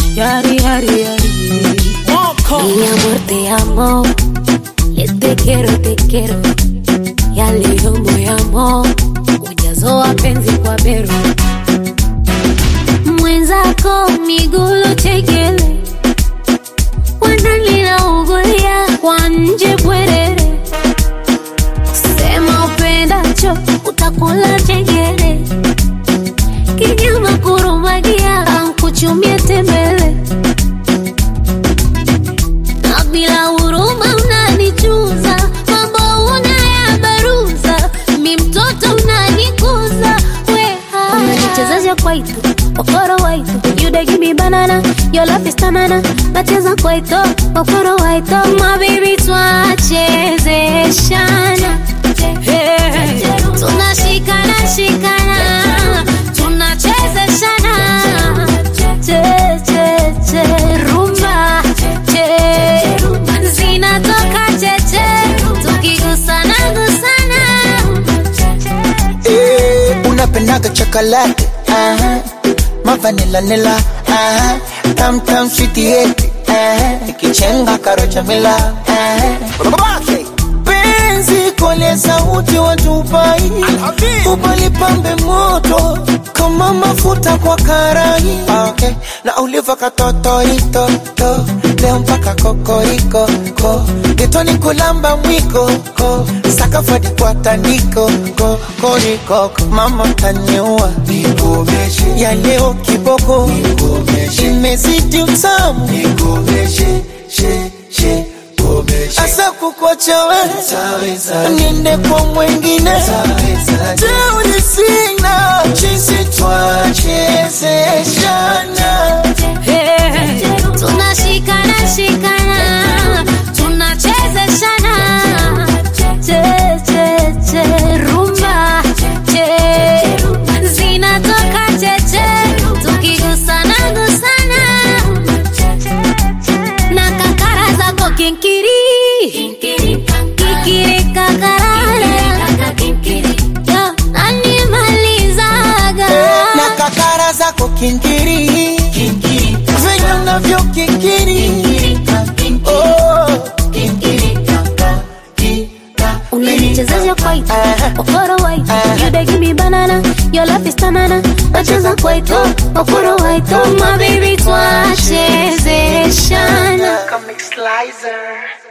Yari, yari, yari. Mi amor, te amo. Les te quiero, te quiero. Ya leo moyamo. Ujazo wa penzi kwa bero. Mwenzako migulo chekele. Wananilaugulia kwa nje bwerere. Sema upendacho utakula chengere. Kinyama kurumagia au kuchumia tembele. Na bila huruma unanichuza, mambo unayabaruza, mi mtoto unanikuza, we unanichezesha kwaito okoro waito you dey give me banana your love is tanana nacheza kwaito okoro waito my baby twachezeshana Hey, tunashikana shikana tunachezeshana che che che rumba che zinatoka cheche tukigusana gusana Eh, unapendaga chocolate aha. mavanila nila aha. tam tam sweetieti ikichenga karocha mila aha. penzi kole sauti watupai ubalipambe moto kama mafuta kwa karai okay. na uliva katotoitoto leo mpaka kokoriko ko getoni kulamba mwiko ko sakafadi kwa tandiko ko korikoko mama taniua ya leo kiboko imezidi utamu asa kukwacha we niende kwa mwengine teuri sina chisi twachezeshana Hey, tunashikana shikana tunachezeshana che che che rumba che zinatoka cheche tukigusana gusana na kakara zako kinkiri kikiri kakarara Yo, nanimalizaga na kakara zako kinkiri venye unavyo kinkiri Oh. unanichezesha kwaito okoro waito you dey give me banana your love is tanana nacheza kwaito okoro waito my baby twachezeshana Comic Slicer.